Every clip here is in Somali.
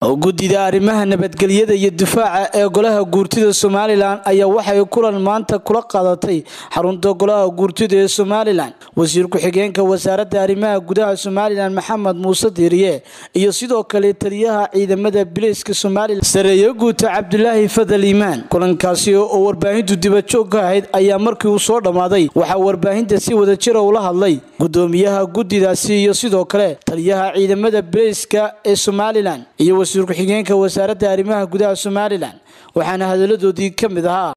guddida arrimaha nabadgelyada iyo difaaca ee golaha guurtida somalilan ayaa waxay kulan maanta kula qaadatay xarunta golaha guurtida ee somalilan wasiir ku-xigeenka wasaaradda arrimaha gudaha somalilan maxamed muuse diiriye iyo sidoo kale taliyaha ciidamada bileyska somalilan sareeye guuta cabdulaahi fadal iimaan kulankaasi oo warbaahintu dibajoog ka ahayd ayaa markii uu soo dhammaaday waxaa warbaahinta si wadajira ula hadlay gudoomiyaha guddidaasi iyo sidoo kale taliyaha ciidamada bileyska ee somalilan iyo wasiir ku-xigeenka wasaaradda arrimaha gudaha somalilan waxaana hadaladoodii ka mid ahaa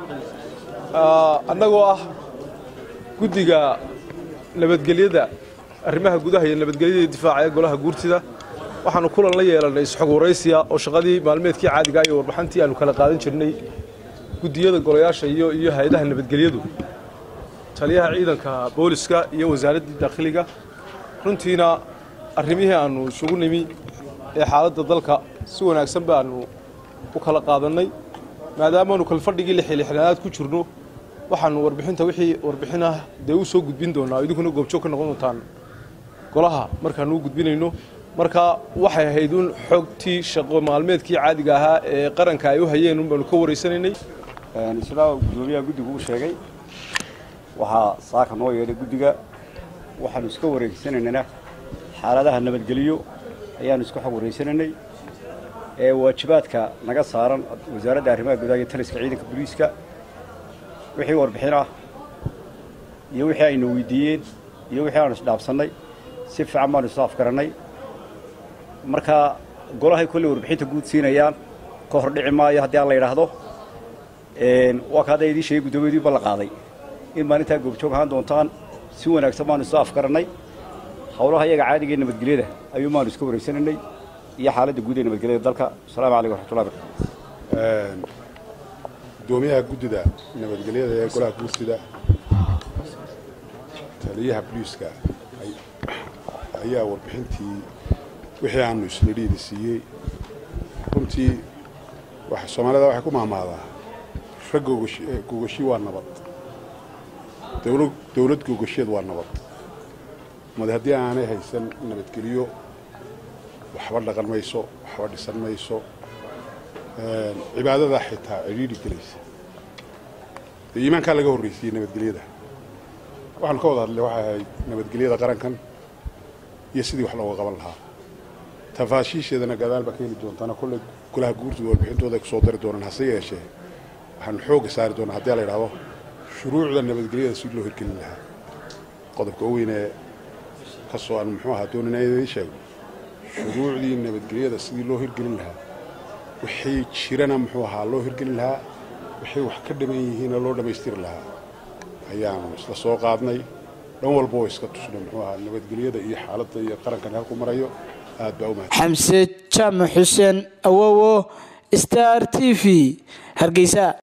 annagoo ah guddiga nabadgelyada arrimaha gudaha iyo nabadgelyada difaaca ee golaha guurtida waxaanu kulan la yeelannay isxog waraysiya oo shaqadii maalmeedkii caadiga iyo warbaxantii aanu kala qaadan jirnay guddiyada golayaasha iyo iyo hay-adaha nabadgelyadu taliyaha ciidanka booliska iyo wasaaraddii daakhiliga runtiina arrimihii aannu isugu nimi ee xaaladda dalka si wanaagsan baanu u kala qaadannay maadaamaanu kalfadhigii lixilixnaadaad ku jirno waxaanu warbixinta wixii warbixin ah dee u soo gudbin doonaa idinkuna goobjoog ka noqon doontaan golaha markaanu u gudbinayno marka waxay ahayd un xogtii shaqo maalmeedkii caadiga ahaa ee qaranka ay u hayeen un baanu ka waraysanaynay islaa gudoomiyaha guddigu uu sheegay waxaa saaka noo yeedhay guddiga waxaanu iska wareegsanaynana xaaladaha nabadgeliyo ayaanu iska xog waraysanaynay ee waajibaadka naga saaran wasaaradda arrimaha gudaha iyo taliska ciidanka booliiska wixii warbixin ah iyo wixii aynu weydiiyeen iyo wixii aanu isdhaafsannay si fiican baanu isu afgarannay marka golahay kolley warbixinta guud siinayaan ka hor dhici maayo haddii aan la yidhaahdo waa ka hadda idiin sheegay guddoomiyaedii ballan qaaday in maalintaa goobjoog ahaan doontaan si wanaagsan baanu isu afgarannay howlaha iyaga caadiga ee nabadgelyada ayuu maanu iska wareysanaynay iyo xaaladda guud ee nabadgelyada dalka asalaamu calaykum waxmatullahi barakatu gudoomiyaha guddida nabadgelyada ee golaha guurtida taliyaha boliiska ayaa warbixintii wixii aanu isnidhiida siiyey runtii soomaalida waxay ku maamaadaa rag gogoshi waa nabad dowlad gogosheed waa nabad made haddii aanay haysan nabadgelyo waxba dhaqan mayso waxba dhisan mayso cibaadadaa xitaa cidhiidhi gelaysa dee iimaankaa laga horraysiyey nabadgelyada waxaanu ka wada hadlay waxay ahayd nabadgelyada qarankan iyo sidii wax looga qaban lahaa tafaashiisheedana gadaal baa ka heli doontaana kolley golaha guurtida warbixintooda ay ku soo dari doonaan hase yeeshee waxaanu xoogga saari doonaa haddii la yidhaahdo shuruucda nabadgelyada si loo hirgelin lahaa qodobka u weynee ka soo aan muxuu ahaa doonina idiin sheego shuruucdii nabadgelyada sidii loo hirgelin lahaa wixii jirana muxuu ahaa loo hirgelin lahaa waxay wax ka dhiman yihiinna loo dhammaystiri lahaa ayaanu isla soo qaadnay dhan walba oo iska tusnay muxuu ahaa nabadgelyada iyo xaaladda iyo qarankan halku marayo aad baa u mahad xamse jaamac xuseen awowo star t v hargeysa